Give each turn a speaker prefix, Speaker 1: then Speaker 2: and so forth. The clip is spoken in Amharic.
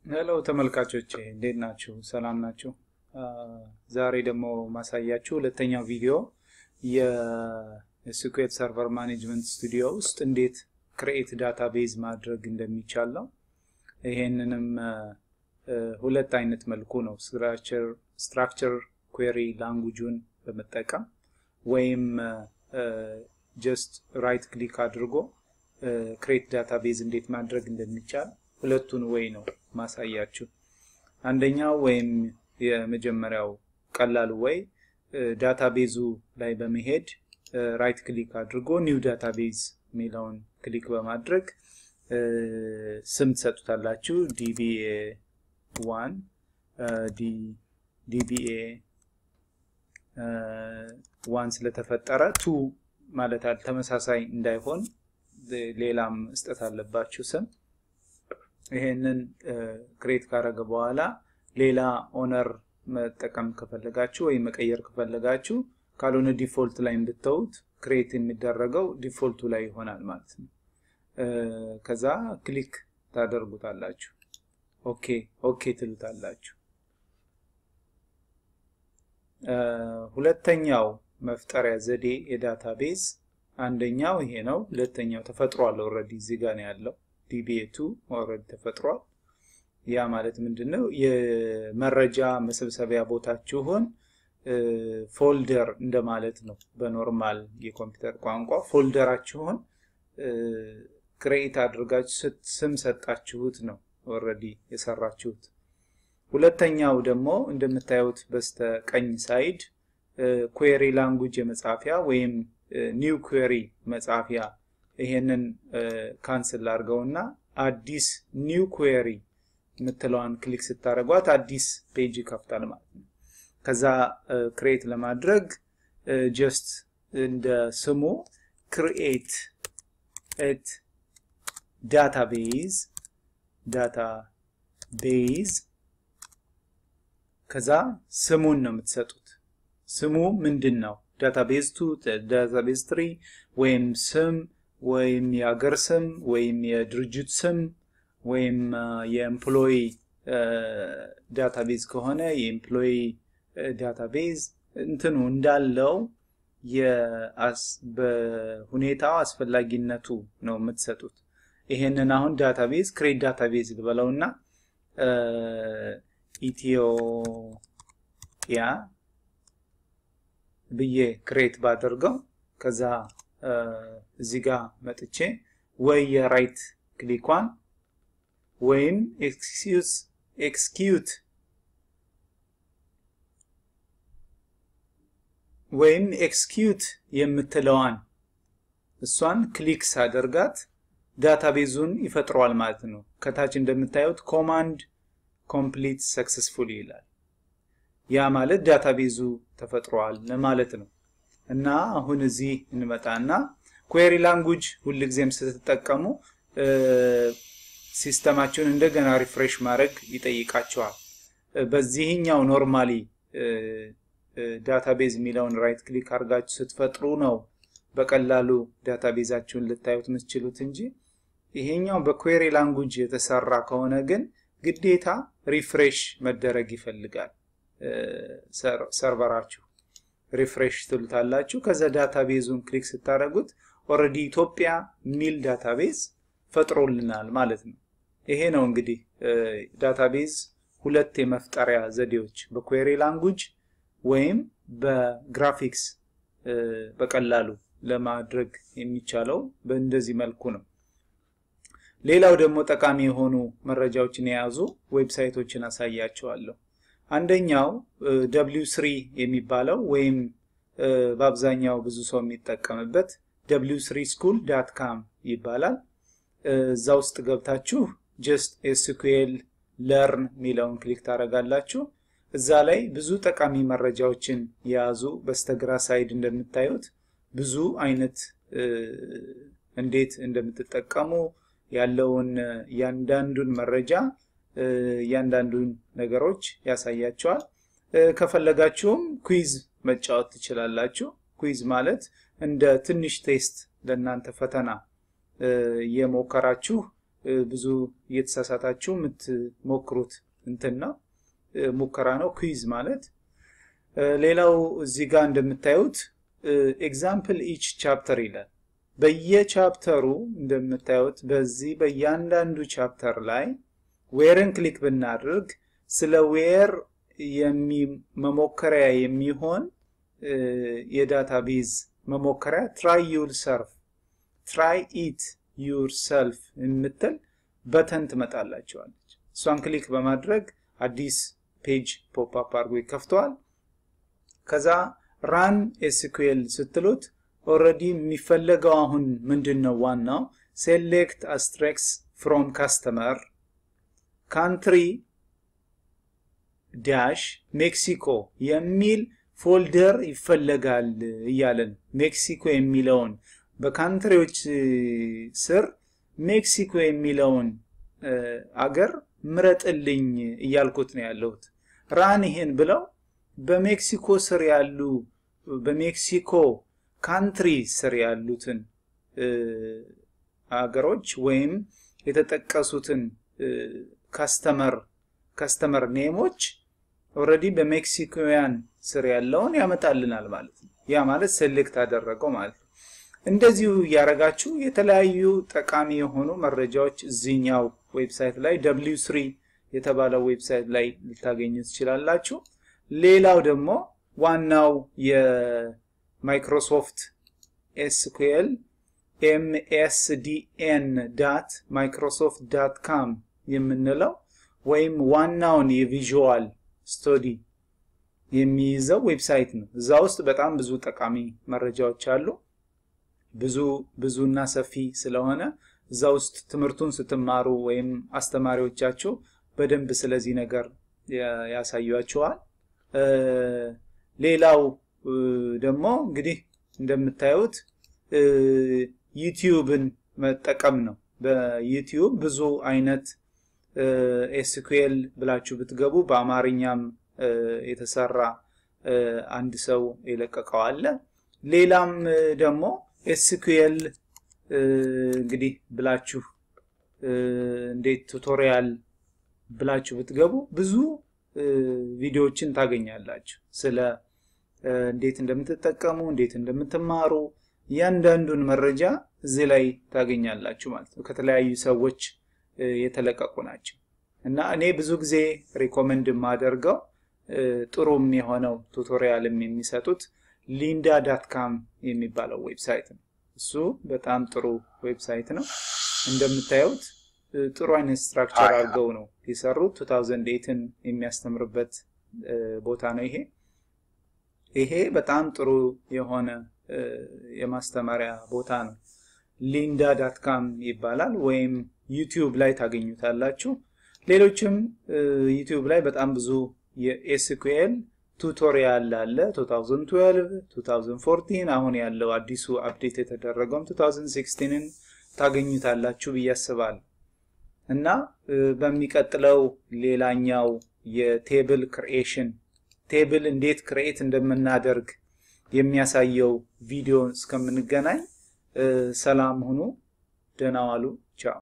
Speaker 1: ሄሎ ተመልካቾች እንዴት ናችሁ? ሰላም ናችሁ? ዛሬ ደግሞ ማሳያችሁ ሁለተኛው ቪዲዮ የስኩዌል ሰርቨር ማኔጅመንት ስቱዲዮ ውስጥ እንዴት ክሬኤት ዳታቤዝ ማድረግ እንደሚቻል ነው። ይሄንንም ሁለት አይነት መልኩ ነው፣ ስትራክቸር ኩዌሪ ላንጉጁን በመጠቀም ወይም ጀስት ራይት ክሊክ አድርጎ ክሬት ዳታቤዝ እንዴት ማድረግ እንደሚቻል ሁለቱን ወይ ነው ማሳያችሁ። አንደኛው ወይም የመጀመሪያው ቀላሉ ወይ ዳታቤዙ ላይ በመሄድ ራይት ክሊክ አድርጎ ኒው ዳታቤዝ የሚለውን ክሊክ በማድረግ ስም ትሰጡታላችሁ። ዲቢኤ ዋን ዲቢኤ ዋን ስለተፈጠረ ቱ ማለት አለ ተመሳሳይ እንዳይሆን ሌላም መስጠት አለባችሁ ስም። ይሄንን ክሬት ካረገ በኋላ ሌላ ኦነር መጠቀም ከፈለጋችሁ ወይም መቀየር ከፈለጋችሁ ካልሆነ ዲፎልት ላይ እንድተውት ክሬት የሚደረገው ዲፎልቱ ላይ ይሆናል ማለት ነው። ከዛ ክሊክ ታደርጉታላችሁ። ኦኬ ኦኬ ትሉታላችሁ። ሁለተኛው መፍጠሪያ ዘዴ የዳታቤዝ አንደኛው ይሄ ነው። ሁለተኛው ተፈጥሯል። ኦልሬዲ እዚህ ጋር ነው ያለው። ዲቢኤቱ ኦልሬዲ ተፈጥሯል። ያ ማለት ምንድን ነው? የመረጃ መሰብሰቢያ ቦታችሁን ፎልደር እንደማለት ነው። በኖርማል የኮምፒውተር ቋንቋ ፎልደራችሁን ክሬኤት አድርጋችሁ ስም ሰጣችሁት ነው ኦልሬዲ የሰራችሁት። ሁለተኛው ደግሞ እንደምታዩት በስተ ቀኝ ሳይድ ኩዌሪ ላንጉጅ የመጻፊያ ወይም ኒው ኩዌሪ መጻፊያ ይሄንን ካንስል አድርገውና አዲስ ኒው ኩዌሪ የምትለዋን ክሊክ ስታደርጓት አዲስ ፔጅ ይከፍታል ማለት ነው። ከዛ ክሬት ለማድረግ ጀስት እንደ ስሙ ክሪኤት ኤት ዳታቤዝ ዳታቤዝ ከዛ ስሙን ነው የምትሰጡት። ስሙ ምንድን ነው? ዳታቤዝ ቱ፣ ዳታቤዝ ትሪ ወይም ስም ወይም የሀገር ስም ወይም የድርጅት ስም ወይም የኤምፕሎይ ዳታቤዝ ከሆነ የኤምፕሎይ ዳታቤዝ እንትኑ እንዳለው በሁኔታው አስፈላጊነቱ ነው የምትሰጡት። ይሄንን አሁን ዳታቤዝ ክሬት ዳታቤዝ ልበለውና ኢትዮጵያ ብዬ ክሬት ባደርገው ከዛ እዚህ ጋር መጥቼ ወይ የራይት ክሊኳን ወይም ኤክስኪዩት ኤክስኪዩት ወይም ኤክስኪዩት የምትለዋን እሷን ክሊክ ሳደርጋት ዳታቤዙን ይፈጥረዋል ማለት ነው። ከታች እንደምታዩት ኮማንድ ኮምፕሊት ሰክሰስፉል ይላል። ያ ማለት ዳታቤዙ ተፈጥሯል ማለት ነው። እና አሁን እዚህ እንመጣና ኩዌሪ ላንጉጅ ሁልጊዜም ስትጠቀሙ ሲስተማችሁን እንደገና ሪፍሬሽ ማድረግ ይጠይቃቸዋል። በዚህኛው ኖርማሊ ዳታቤዝ የሚለውን ራይት ክሊክ አድርጋችሁ ስትፈጥሩ ነው በቀላሉ ዳታቤዛችሁን ልታዩት የምትችሉት እንጂ ይሄኛው በኩዌሪ ላንጉጅ የተሰራ ከሆነ ግን ግዴታ ሪፍሬሽ መደረግ ይፈልጋል። ሰርቨራችሁ ሪፍሬሽ ትሉታላችሁ። ከዛ ዳታቤዙን ክሊክ ስታደርጉት ኦልሬዲ ኢትዮጵያ ሚል ዳታቤዝ ፈጥሮልናል ማለት ነው። ይሄ ነው እንግዲህ ዳታቤዝ ሁለት የመፍጠሪያ ዘዴዎች በኩዌሪ ላንጉጅ ወይም በግራፊክስ በቀላሉ ለማድረግ የሚቻለው በእንደዚህ መልኩ ነው። ሌላው ደግሞ ጠቃሚ የሆኑ መረጃዎችን የያዙ ዌብሳይቶችን አሳያቸዋለሁ። አንደኛው ደብሊው ስሪ የሚባለው ወይም በአብዛኛው ብዙ ሰው የሚጠቀምበት ደብሊው ስሪ ስኩል ዳት ካም ይባላል። እዛ ውስጥ ገብታችሁ ጀስት ኤስኩኤል ለርን የሚለውን ክሊክ ታደርጋላችሁ። እዛ ላይ ብዙ ጠቃሚ መረጃዎችን የያዙ በስተግራ ሳይድ እንደምታዩት ብዙ አይነት እንዴት እንደምትጠቀሙ ያለውን እያንዳንዱን መረጃ እያንዳንዱን ነገሮች ያሳያቸዋል። ከፈለጋችሁም ኩዊዝ መጫወት ትችላላችሁ። ኩዊዝ ማለት እንደ ትንሽ ቴስት ለእናንተ ፈተና እየሞከራችሁ ብዙ እየተሳሳታችሁ የምትሞክሩት እንትን ነው ሙከራ ነው ኩዊዝ ማለት። ሌላው እዚህ ጋር እንደምታዩት ኤግዛምፕል ኢች ቻፕተር ይላል። በየቻፕተሩ እንደምታዩት በዚህ በእያንዳንዱ ቻፕተር ላይ ዌርን ክሊክ ብናደርግ ስለ ዌር መሞከሪያ የሚሆን የዳታቤዝ መሞከሪያ ትራይ ዩር ሰልፍ ትራይ ኢት ዩር ሰልፍ የምትል በተን ትመጣላቸዋለች። እሷን ክሊክ በማድረግ አዲስ ፔጅ ፖፕ አፕ አድርጎ ይከፍተዋል። ከዛ ራን ኤስኩኤል ስትሉት ኦልሬዲ የሚፈለገው አሁን ምንድን ነው? ዋናው ሴሌክት አስትሬክስ ፍሮም ካስተመር ካንትሪ ዳሽ ሜክሲኮ የሚል ፎልደር ይፈለጋል እያለን ሜክሲኮ የሚለውን በካንትሪዎች ስር ሜክሲኮ የሚለውን አገር ምረጥልኝ እያልኩት ነው ያለሁት። ራን ይሄን ብለው በሜክሲኮ ስር ያሉ በሜክሲኮ ካንትሪ ስር ያሉትን አገሮች ወይም የተጠቀሱትን ካስተመር ካስተመር ኔሞች ኦልሬዲ በሜክሲኮውያን ስር ያለውን ያመጣልናል ማለት ነው። ያ ማለት ሴሌክት አደረገው ማለት ነው። እንደዚሁ እያደረጋችሁ የተለያዩ ጠቃሚ የሆኑ መረጃዎች እዚህኛው ዌብሳይት ላይ ደብሊው ስሪ የተባለው ዌብሳይት ላይ ልታገኙ ትችላላችሁ። ሌላው ደግሞ ዋናው የማይክሮሶፍት ኤስኩኤል ኤምኤስዲኤን ዳት ማይክሮሶፍት ዳት ካም የምንለው ወይም ዋናውን የቪዥዋል ስቶዲ የሚይዘው ዌብሳይት ነው። እዛ ውስጥ በጣም ብዙ ጠቃሚ መረጃዎች አሉ። ብዙ ብዙና ሰፊ ስለሆነ እዛ ውስጥ ትምህርቱን ስትማሩ ወይም አስተማሪዎቻችሁ በደንብ ስለዚህ ነገር ያሳያችኋል። ሌላው ደግሞ እንግዲህ እንደምታዩት ዩቲዩብን መጠቀም ነው። በዩቲዩብ ብዙ አይነት ኤስኩኤል ብላችሁ ብትገቡ በአማርኛም የተሰራ አንድ ሰው የለቀቀው አለ። ሌላም ደግሞ ኤስኩኤል እንግዲህ ብላችሁ እንዴት ቱቶሪያል ብላችሁ ብትገቡ ብዙ ቪዲዮዎችን ታገኛላችሁ። ስለ እንዴት እንደምትጠቀሙ፣ እንዴት እንደምትማሩ እያንዳንዱን መረጃ እዚህ ላይ ታገኛላችሁ ማለት ነው። ከተለያዩ ሰዎች የተለቀቁ ናቸው እና እኔ ብዙ ጊዜ ሪኮመንድ የማደርገው ጥሩም የሆነው ቱቶሪያልም የሚሰጡት ሊንዳ ዳትካም የሚባለው ዌብሳይት ነው። እሱ በጣም ጥሩ ዌብሳይት ነው። እንደምታዩት ጥሩ አይነት ስትራክቸር አድርገው ነው የሰሩት። 2008ን የሚያስተምርበት ቦታ ነው ይሄ። ይሄ በጣም ጥሩ የሆነ የማስተማሪያ ቦታ ነው። ሊንዳ ዳትካም ይባላል ወይም ዩቲዩብ ላይ ታገኙታላችሁ። ሌሎችም ዩቲዩብ ላይ በጣም ብዙ የኤስኩኤል ቱቶሪያል አለ 2012 2014 አሁን ያለው አዲሱ አፕዴት የተደረገውም 2016ን ታገኙታላችሁ ብዬ አስባለሁ እና በሚቀጥለው ሌላኛው የቴብል ክሪኤሽን ቴብል እንዴት ክሪኤት እንደምናደርግ የሚያሳየው ቪዲዮ እስከምንገናኝ ሰላም ሁኑ፣ ደህና ዋሉ።